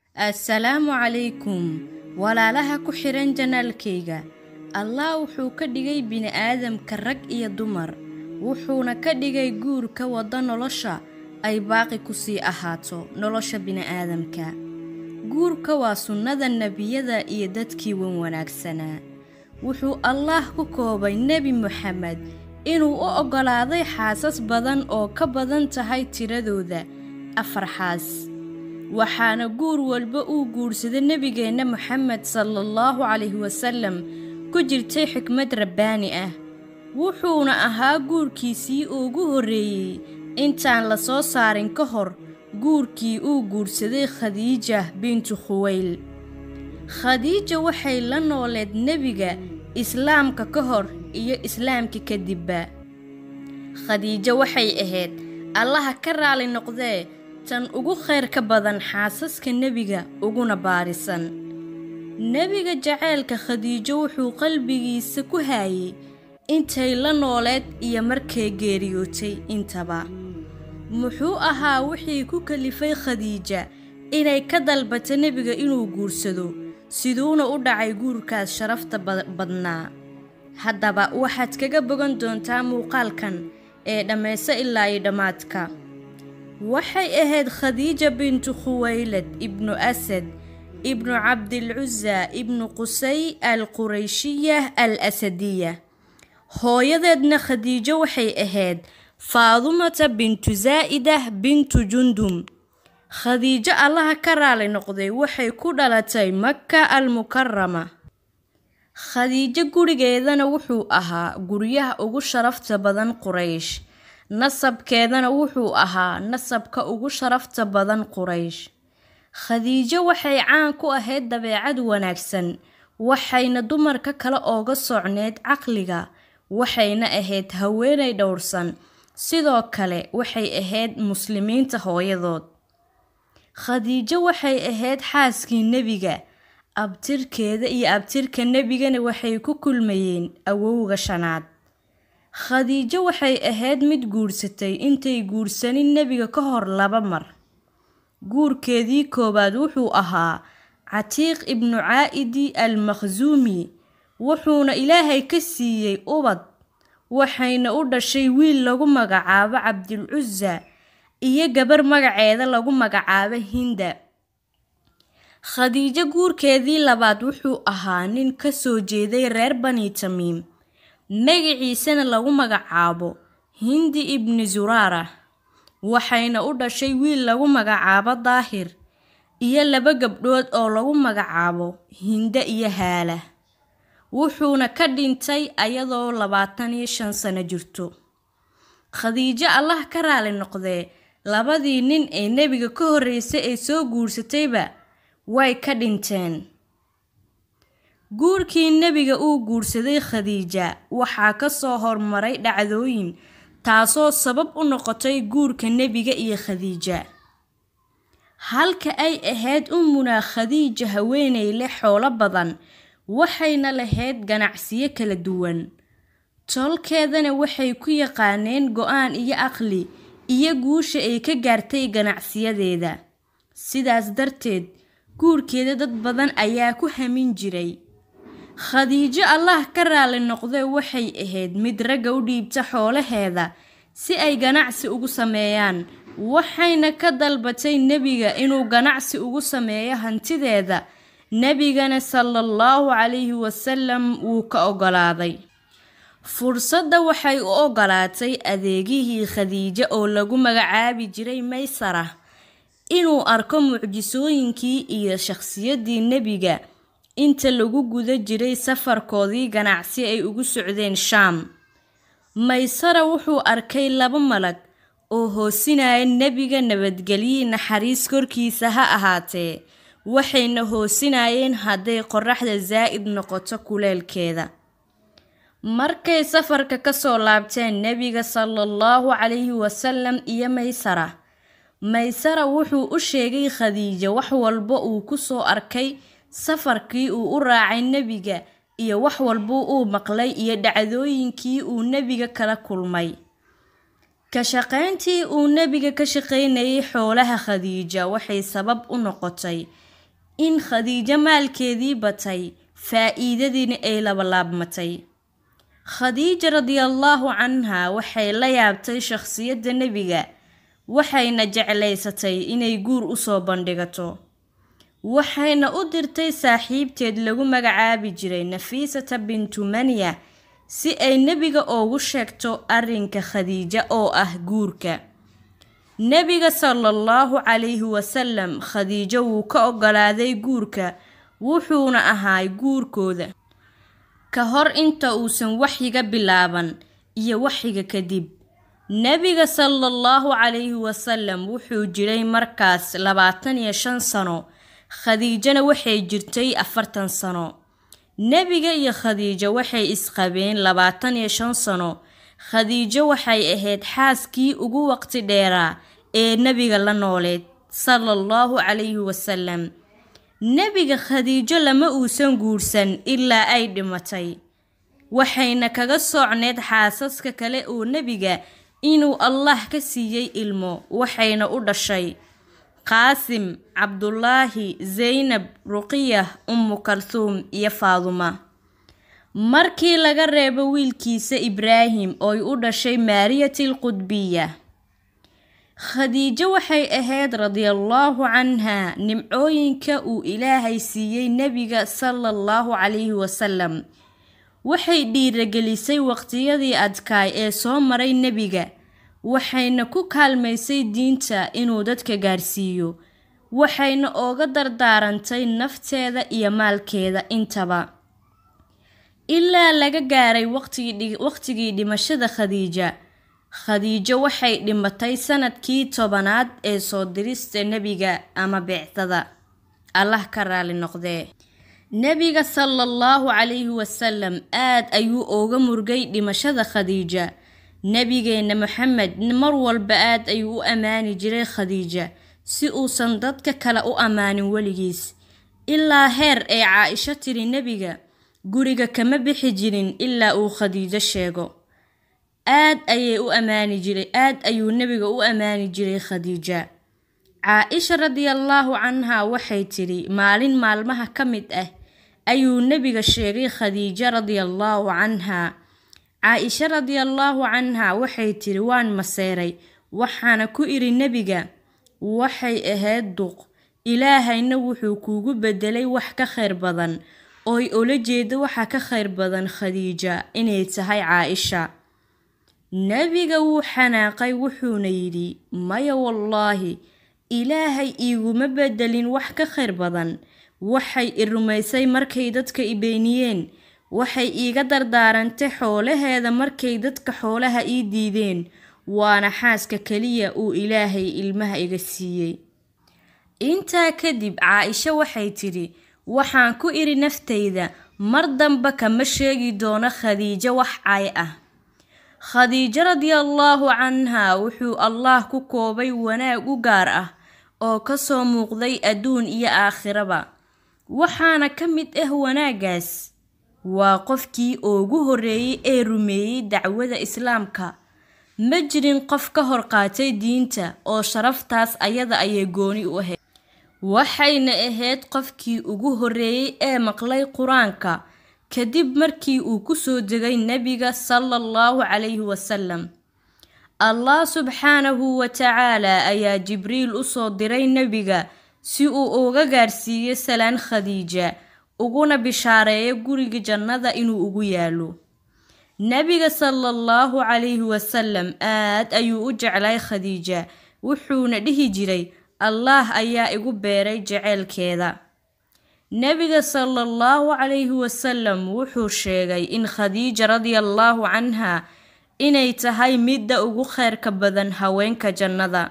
assalaamu calaykum walaalaha ku xidhan janaalkayga allah wuxuu ka dhigay bini'aadamka rag iyo dumar wuxuuna ka dhigay guurka wadda nolosha ay baaqi ku sii ahaato nolosha bini'aadamka guurka waa sunnada nebiyada iyo dadkii wan wanaagsanaa wuxuu allaah ku koobay nebi moxamed inuu u oggolaaday xaasas badan oo ka badan tahay tiradooda afar xaas waxaana guur walba uu guursaday nebigeenna moxamed salaallahu calayhi wasallam ku jirtay xikmad rabbaani ah wuxuuna ahaa guurkiisii ugu horreeyey intaan la soo saarin ka hor guurkii uu guursaday khadiija bintu khuweyl khadiija waxay la nooleed nebiga islaamka ka hor iyo islaamka kadibba khadiijo waxay ahayd allaha ka raali noqdee tan ugu khayr ka badan xaasaska nebiga uguna baarisan nebiga jaceylka khadiijo wuxuu qalbigiisa ku haayey intay la nooleed iyo markay geeriyootay intaba muxuu ahaa wixii ku kalifay khadiija inay ka dalbato nebiga inuu guursado siduuna u dhacay guurkaas sharafta badnaa haddaba waxaad kaga bogan doontaa muuqaalkan ee dhammayso ilaa iyo dhammaadka waxay ahayd khadiija bintu khuwaylad ibnu asad ibnu cabdilcusa ibnu qusay al qurayshiya al asadiya hooyadeedna khadiijo waxay ahayd faadumata bintu zaa'idah bintu jundum khadiijo allaha ka raali noqday waxay ku dhalatay maka almukarama khadiijo gurigeedana wuxuu ahaa guryaha ugu sharafta badan quraysh nasabkeedana wuxuu ahaa nasabka ugu sharafta badan quraysh khadiijo waxay caan ku ahayd dabeecad wanaagsan waxayna dumarka kale ooga socneyd caqliga waxayna ahayd haweenay dhowrsan sidoo kale waxay ahayd muslimiinta hooyadood khadiijo waxay ahayd xaaskii nebiga abtirkeeda iyo abtirka nebigana waxay ku kulmayeen awowga shanaad khadiijo waxay ahayd mid guursatay intay guursanin nebiga ka hor laba mar guurkeedii koowaad wuxuu ahaa catiiq ibnu caa'idi al makhsuumi wuxuuna ilaahay ka siiyey ubad waxayna u dhashay wiil lagu magacaabo cabdilcusa iyo gabar magaceeda lagu magacaabo hinda khadiijo guurkeedii labaad wuxuu ahaa nin ka soo jeeday reer bani tamiim magaciisana lagu magacaabo hindi ibni zuraara waxayna u dhashay wiil lagu magacaabo daahir iyo laba gabdhood oo lagu magacaabo hinda iyo haala wuxuuna ka dhintay ayadoo labaatan iyo shan sano jirto khadiijo allah ka raali noqdee labadii nin ee nebiga ka horreysay ee soo guursatayba way ka dhinteen guurkii nebiga uu guursaday khadiija waxaa ka soo hormaray dhacdooyin taasoo sabab u noqotay guurka nebiga iyo khadiija halka ay ahayd ummunaa khadiija haweenay leh xoolo badan waxayna lahayd ganacsiyo kala duwan tolkeedana waxay ku yaqaaneen go-aan iyo aqli iyo guusha ay ka gaartay ganacsiyadeeda sidaas darteed guurkeeda dad badan ayaa ku hamin jiray khadiijo allah ka raali noqdee waxay ahayd mid ragga u dhiibta xoolaheeda si ay ganacsi ugu sameeyaan waxayna ka dalbatay nebiga inuu ganacsi ugu sameeyo hantideeda nebigana salaallahu calayhi wasalam wuu ka oggolaaday fursadda waxay u oggolaatay adeegihii khadiijo oo lagu magacaabi jiray maysara inuu arko mucjisooyinkii iyo shakhsiyaddii nebiga inta lagu guda jiray safarkoodii ganacsi ay ugu socdeen shaam maysara wuxuu arkay laba malag oo hoosinaya nebiga nabadgelyi naxariis korkiisa ha ahaatee waxayna hoosinayeen hadday qoraxda zaa'id noqoto kuleelkeeda markay safarka ka soo laabteen nebiga salaallahu calayhi wasalam iyo maysara maysara wuxuu u sheegay khadiijo wax walba uu ku soo arkay safarkii uu u raacay nebiga iyo wax walba uu maqlay iyo dhacdooyinkii uu nebiga kala kulmay ka shaqayntii uu nebiga ka shaqaynayay xoolaha khadiija waxay sabab u noqotay in khadiijo maalkeedii batay faa'iidadiina ay labalaabmatay khadiija radiallaahu canha waxay la yaabtay shakhsiyadda nebiga waxayna jeclaysatay inay guur u soo bandhigato waxayna u dirtay saaxiibteed lagu magacaabi jiray nafiisata bintu manya si ay nebiga oogu sheegto arrinka khadiija oo ah guurka nebiga salaallahu calayhi wasalam khadiijo wuu ka oggolaaday guurka wuxuuna ahaay guurkooda ka hor inta uusan waxyiga bilaaban iyo waxyiga kadib nebiga salaallahu calayhi wasalam wuxuu jiray markaas labaatan iyo shan sano khadiijana waxay jirtay afartan sano nebiga iyo khadiijo waxay isqabeen labaatan iyo shan sano khadiijo waxay ahayd xaaskii ugu waqti dheeraa ee nebiga la nooleed sala allahu calayhi wasalam nebiga khadiijo lama uusan guursan ilaa ay dhimatay waxayna kaga soocneed xaasaska kale oo nebiga inuu allah ka siiyey ilmo waxayna u dhashay qaasim cabdulaahi zaynab ruqiyah ummu kalhuum iyo faaduma markii laga reebo wiilkiisa ibraahim ooy u dhashay maariyatil qudbiya khadiijo waxay ahayd radiallaahu canha nimcooyinka uu ilaahay siiyey nebiga sala allahu calayhi wasalam waxay dhiiragelisay waqtiyadii adkaay ee soo maray nebiga waxayna ku kaalmaysay diinta inuu dadka gaarsiiyo waxayna ooga dardaarantay nafteeda iyo maalkeeda intaba ilaa laga gaaray waqtigii dhimashada khadiija khadiijo waxay dhimatay sanadkii tobanaad ee soo dirista nebiga ama beecdada allah ka raali noqdee nebiga sala allahu calayhi wasalam aad ayuu ooga murgay dhimashada khadiija nebigeenna moxamed mar walba aad ayuu u ammaani jiray khadiija si uusan dadka kale u ammaanin weligiis ilaa heer ay caa-isho tiri nebiga guriga kama bixi jirin ilaa uu khadiijo sheego aad ayay u ammaani jiray aad ayuu nebiga u ammaani jiray khadiija caa-isha radiallaahu canha waxay tidhi maalin maalmaha ka mid ah ayuu nebiga sheegay khadiijo radiallaahu canha caa-isha radiallaahu canha waxay tidhi waan maseeray waxaana ku idhi nebiga waxay ahayd duq ilaahayna wuxuu kuugu bedelay wax ka khayr badan ooy ola jeeda waxa ka khayr badan khadiija inay tahay caa-isha nebiga wuu xanaaqay wuxuuna yidhi maya wallaahi ilaahay iiguma bedelin wax ka khayr badan waxay i rumaysay markay dadka i beeniyeen waxay iiga dardaarantay xoolaheeda markay dadka xoolaha ii diideen waana xaaska keliya uu ilaahay ilmaha iga siiyey intaa kadib caa-isho waxay tidhi waxaan ku idhi naftayda mar damba kama sheegi doono khadiijo wax cay ah khadiijo radiallaahu canha wuxuu allaah ku koobay wanaag u gaar ah oo kasoo muuqday adduun iyo aakhiraba waxaana ka mid ah wanaaggaas waa qofkii ugu horreeyey ee rumeeyey dacwada islaamka ma jirin qof ka hor qaatay diinta oo sharaftaas ayada ayay gooni u ahayd waxayna ahayd qofkii ugu horreeyey ee maqlay qur-aanka kadib markii uu kusoo degay nebiga sala allahu calayhi wasalam allah subxaanahu wa tacaalaa ayaa jibriil usoo diray nebiga si uu uga gaarsiiyo salaan khadiija uguna bishaareeyo guriga jannada inuu ugu yaalo nebiga sala allahu calayhi wasalam aad ayuu u jeclay khadiija wuxuuna dhihi jiray allaah ayaa igu beeray jeceylkeeda nebiga sala allahu calayhi wasalam wuxuu sheegay in khadiija radiallaahu canha inay tahay midda ugu kheyrka badan haweenka jannada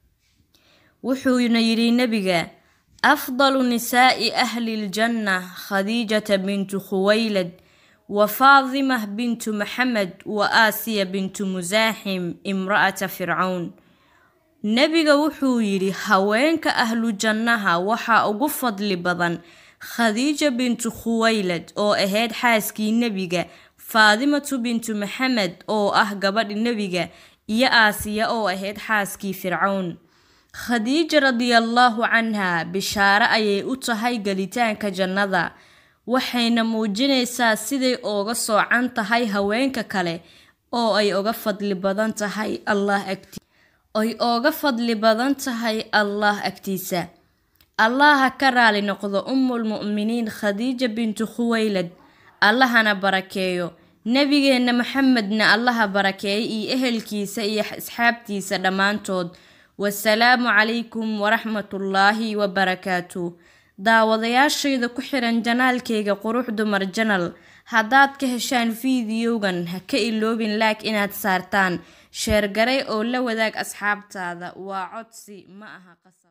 wuxuuna yidhi nebiga afdalu nisaa'i ahli ljanna khadiijata bintu khuwaylad wa faadimah bintu maxamed wa aasiya bintu musaaxim imra'ata fircawn nebiga wuxuu yidhi haweenka ahlu jannaha waxaa ugu fadli badan khadiija bintu khuwaylad oo ahayd xaaskii nebiga faadimatu bintu maxamed oo ah gabadhi nebiga iyo aasiya oo ahayd xaaskii fircawn khadiija radiallaahu canha bishaare ayay u tahay gelitaanka jannada waxayna muujinaysaa siday ooga soocan tahay haweenka kale oo ay oga fadli badan tahay allah agti ay ooga fadli badan tahay allah agtiisa allaha ka raali noqdo ummulmu'miniin khadiija bintu khuwaylad allahana barakeeyo nebigeenna maxamedna allaha barakeeyay iyo ehelkiisa iyo asxaabtiisa dhammaantood wasalaamu calaykum waraxmatullaahi wabarakaatu daawadayaashayda ku xiran janaalkayga qurux dumar janal haddaad ka heshaan fiidiyowgan ha ka iloobin laag inaad saartaan sheergaray oo la wadaag asxaabtaada waa codsi ma aha qasab